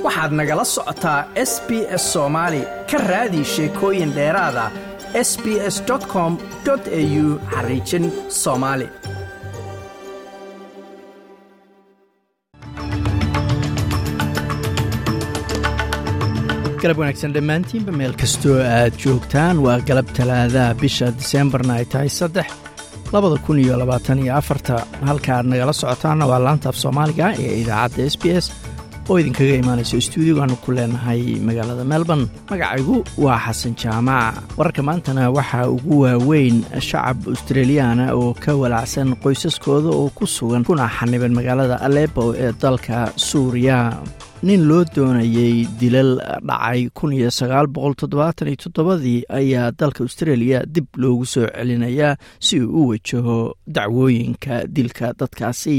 waxaad nagala socotaa s b s soomaali ka raadi sheekooyin dheeraada s b s com au xariijin soomaali galab wanaagsan dhammaantiinba meel kastoo aad joogtaan waa galab talaadaha bisha diseembarna ay tahay saddex labada kun iyo labaatan iyo afarta halka aad nagala socotaanna waa laanta af soomaaliga ee idaacadda s b s oo idinkaga imaanayso stuudiyogaanu ku leenahay magaalada melbourne magacaygu waa xasan jaamac wararka maantana waxaa ugu waaweyn shacab australiyaana oo ka walacsan qoysaskooda oo ku sugan kuna xaniban magaalada alepo ee dalka suuriya nin loo doonayey dilal dhacay kunyosagaalboqoltoddobaataniyotoddobadii ayaa dalka australia dib loogu soo celinayaa si uu u wajaho dacwooyinka dilka dadkaasi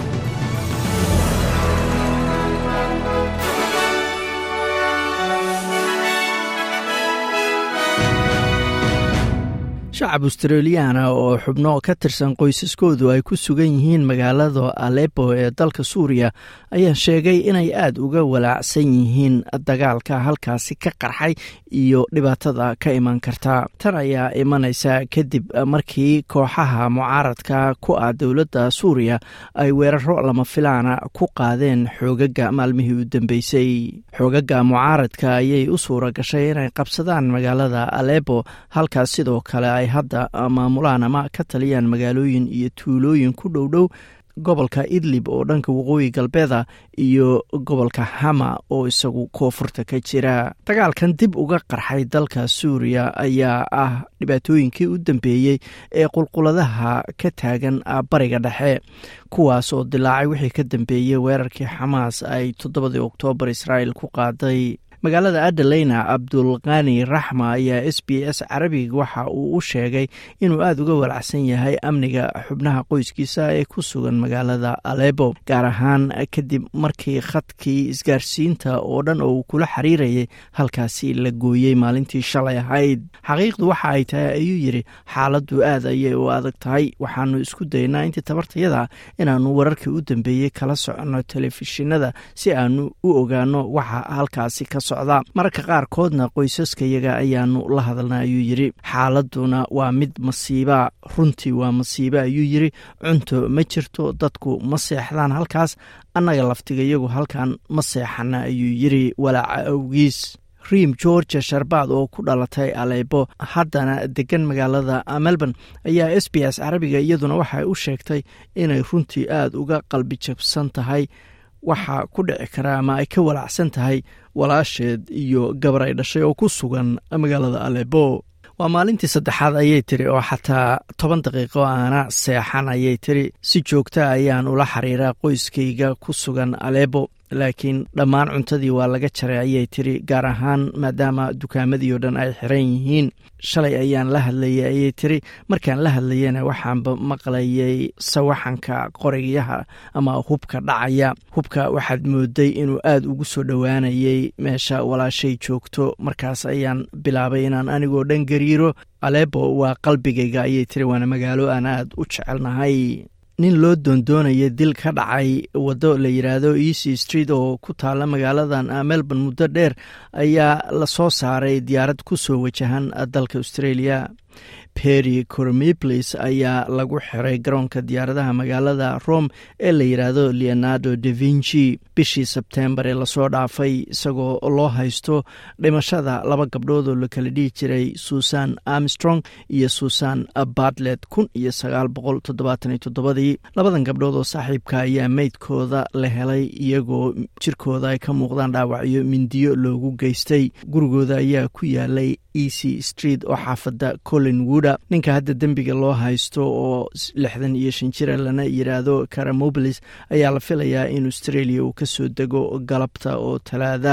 shacab australiyaana oo xubno ka tirsan qoysaskoodu ay ku sugan yihiin magaalada alepo ee dalka suuriya ayaa sheegay inay aada uga walaacsan yihiin dagaalka halkaasi ka qarxay iyo dhibaatada ka iman karta tan ayaa imanaysa kadib markii kooxaha mucaaradka ku ah dowladda suuriya ay weeraro lama filaana ku qaadeen xoogaga maalmihii u dambeysay xoogaga mucaaradka ayay u suura gashay inay qabsadaan magaalada alepo halkaas sidoo kale ay hadda maamulaan ama ka taliyaan magaalooyin iyo tuulooyin ku dhow dhow gobolka idlib oo dhanka waqooyi galbeeda iyo gobolka hama oo isagu koonfurta ka jira dagaalkan dib uga qarxay dalka suuriya ayaa ah dhibaatooyinkii u dambeeyey ee qulquladaha ka taagan bariga dhexe kuwaas oo dilaacay wixii ka dambeeyey weerarkii xamaas ay toddobadii oktoobar israa'el ku qaaday magaalada adaleyna abdulkani raxma ayaa s b s carabiga waxa uu u sheegay inuu aada uga walacsan yahay amniga xubnaha qoyskiisa ee ku sugan magaalada alepo gaar ahaan kadib markii khadkii isgaarsiinta oo dhan oo uu kula xiriirayay halkaasi la gooyey maalintii shalay ahayd xaqiiqdu waxa ay tahay ayuu yidhi xaaladdu aad ayay u adag tahay waxaanu isku daynaa intii tabartayada inaanu wararkii u dambeeyey kala soconno telefishinada si aanu u ogaano waxa halkaasi ka socda mararka qaarkoodna qoysaskayaga ayaanu la hadalna ayuu yidhi xaaladuna waa mid masiiba runtii waa masiibo ayuu yidhi cunto ma jirto dadku ma seexdaan halkaas annaga laftigayagu halkan ma seexana ayuu yidhi walaaca awgiis riim georgia sharbaad oo ku dhalatay alepo haddana degan magaalada melbourne ayaa s b s carabiga iyaduna waxay u sheegtay inay runtii aada uga qalbi jabsan tahay waxaa ku dhici kara ama ay ka walacsan tahay walaasheed iyo gabar ay dhashay oo ku sugan magaalada alepo waa maalintii saddexaad ayay tiri oo xataa toban daqiiqo aana seexan ayay tiri si joogta ayaan ula xiriiraa qoyskayga ku sugan alepo laakiin dhammaan cuntadii waa laga jaray ayay tiri gaar ahaan maadaama dukaamadii oo dhan ay xiran yihiin shalay ayaan la hadlayay ayay tiri markaan la hadlayana waxaanba maqlayay sawaxanka qorigyaha ama hubka dhacaya hubka waxaad mooday inuu aada ugu soo dhowaanayay meesha walaashay joogto markaas ayaan bilaabay inaan anigoo dhan gariiro alepo waa qalbigayga ayay tiri waana magaalo aan aada u jecelnahay nin loo doondoonaya dil ka dhacay waddo la yidhaahdo easy street oo ku taalla magaaladan melbourne muddo dheer ayaa lasoo saaray diyaarad ku soo wajahan dalka australia perry cormiplis ayaa lagu xiray garoonka diyaaradaha magaalada rome ee la yidhaahdo leonardo da vinci bishii sebtembar ee lasoo dhaafay isagoo loo haysto dhimashada laba gabdhood oo la kala dhihi jiray susan armstrong iyo susan bartlet kun iyo sagaal boqol toddobaatan iyo toddobadii labadan gabdhood oo saaxiibka ayaa meydkooda la helay iyagoo jirkooda ay ka muuqdaan dhaawacyo mindiyo loogu geystay gurigooda ayaa ku yaalay easy street oo xaafadda colin wooda ninka hadda dembiga loo haysto oo lixdan iyo shan jira lana yidhaahdo caramobilis ayaa la filayaa in australia uu kasoo dego galabta oo talaada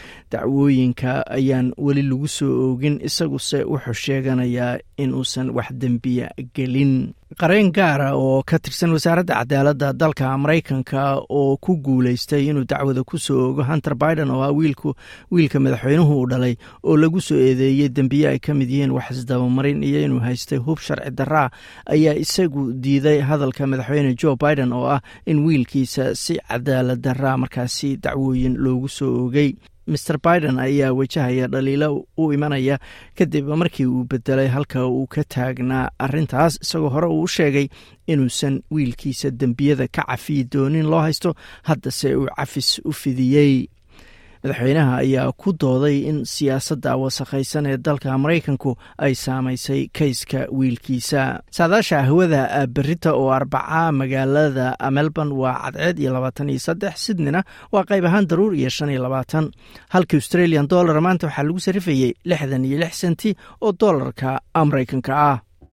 dacwooyinka ayaan weli lagu soo oogin isaguse wuxuu sheeganayaa inuusan wax dembiya gelin qareen gaara oo ka tirsan wasaaradda cadaaladda dalka maraykanka oo ku guuleystay inuu dacwada ku soo ogo hunter biden oo ah wiilku wiilka madaxweynuhu uu dhalay oo lagu soo eedeeyey dembiye ay ka mid yihiin wax isdabamarin iyo inuu haystay hub sharci daraa ayaa isagu diiday hadalka madaxweyne joe biden oo ah in wiilkiisa si cadaalad daraa markaasi dacwooyin loogu soo ogay maer biden ayaa wajahaya dhaliilo u imanaya kadib markii uu bedelay halka uu ka taagnaa arintaas isagoo hore uu u sheegay inuusan wiilkiisa dembiyada ka cafiyi doonin loo haysto haddase uu cafis u fidiyey madaxweynaha ayaa ku dooday in siyaasadda wasakhaysan ee dalka maraykanku ay saamaysay kayska wiilkiisa saadaasha hawada berita oo arbaca magaalada melbourne waa cadceed iyo labaatan iyo saddex sydneyna waa qayb ahaan daruur iyo shan iyo labaatan halka australian dollar maanta waxaa lagu sarifayey lixdan iyo lix senti oo dollarka maraykanka ah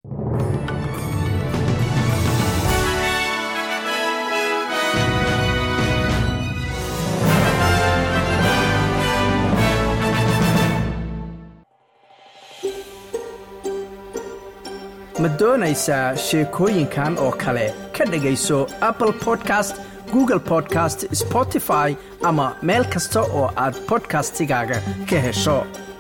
ma doonaysaa sheekooyinkan oo kale ka dhegayso apple podcast google podcast spotify ama meel kasta oo aad bodkastigaaga ka hesho